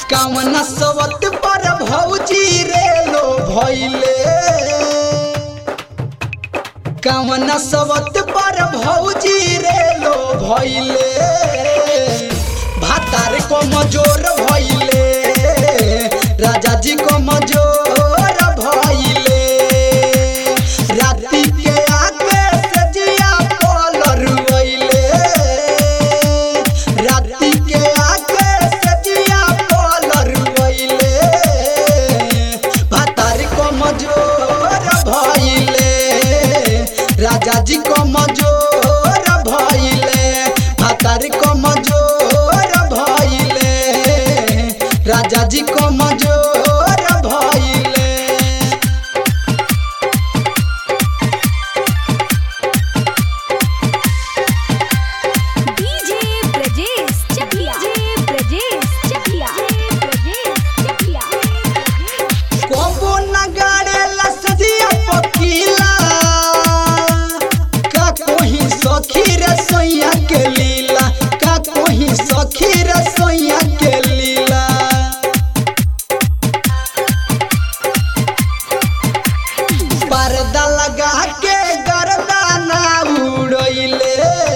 कामना सवत पर भौजी रे लो भइले कामना सवत पर भौजी रे लो भइले भातार को मजोर भइले राजा जी को मजोर भइले राती के आगे से जिया पलर रुइले राती के आगे से जिया पलर रुइले भातार को मजोर भइले राजा जी को मजोर भइले भातार को मजोर भइले राजा जी को मजोर भइले डीजे ब्रजेश चकिया डीजे ब्रजेश चकिया ब्रजेश चकिया कोबो नगाड़े लसदिया पकीला का कोही सखी रे सोइया के लीला का कोही सखी रे सोइया के लीला पर्दा लगा के गर्दाना उड़ैले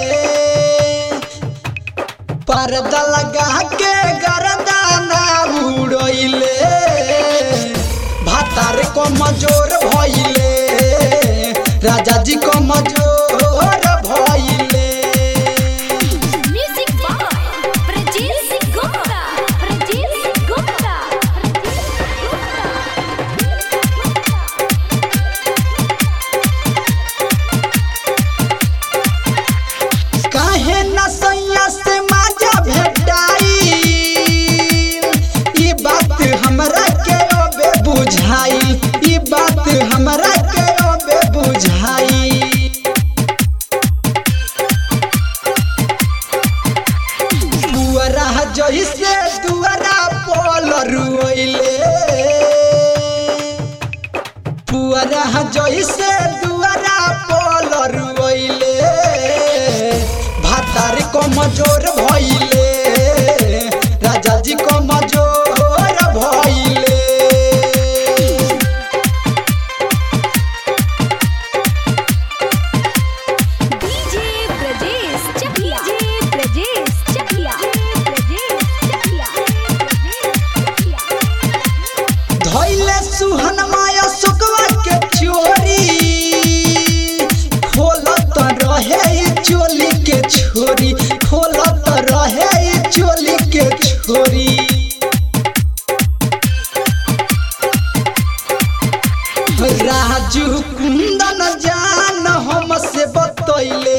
पर्दा लगा के गर्दाना उड़ैले भातार को मजोर भइले राजा जी को मजोर भइले म्यूजिक बाय ब्रजेश गुप्ता ब्रजेश गुप्ता काहे न सैया से माजा भेटाई ई बात हमरा के ओबे बुझाई ई बात हमरा के ओबे बुझाई पुअरा जइसे दुअरा पोल रुइले पुअरा जइसे दुअरा पोल रुइले भातार को मजोर भइले राजा जी को मजोर भइले डीजे ब्रजेश चकिया डीजे ब्रजेश चकिया ब्रजेश चकिया धैले सुहन माया सुकवा के चोरी खोलत रहे ई चोली के छोरी खोलत रहे ई चोली के छोरी राजू कुंदन जान हमसे बतैले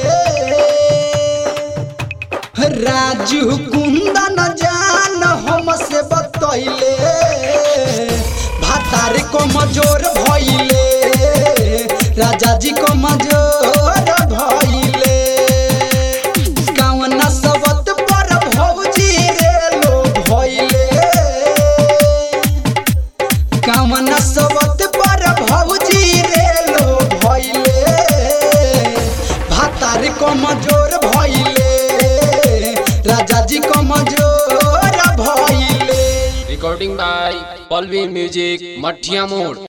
राजू कुंदन जान हमसे बतैले भातार को मजोर भइले राजा जी को मजोर भइले कावना सबत पर भौजी रे लो भइले कामना सबत पर भौजी रे लो भइले भातार को मजोर भइले राजा जी को मजोर भइले Recording by Palvi Music, Mathia Mode.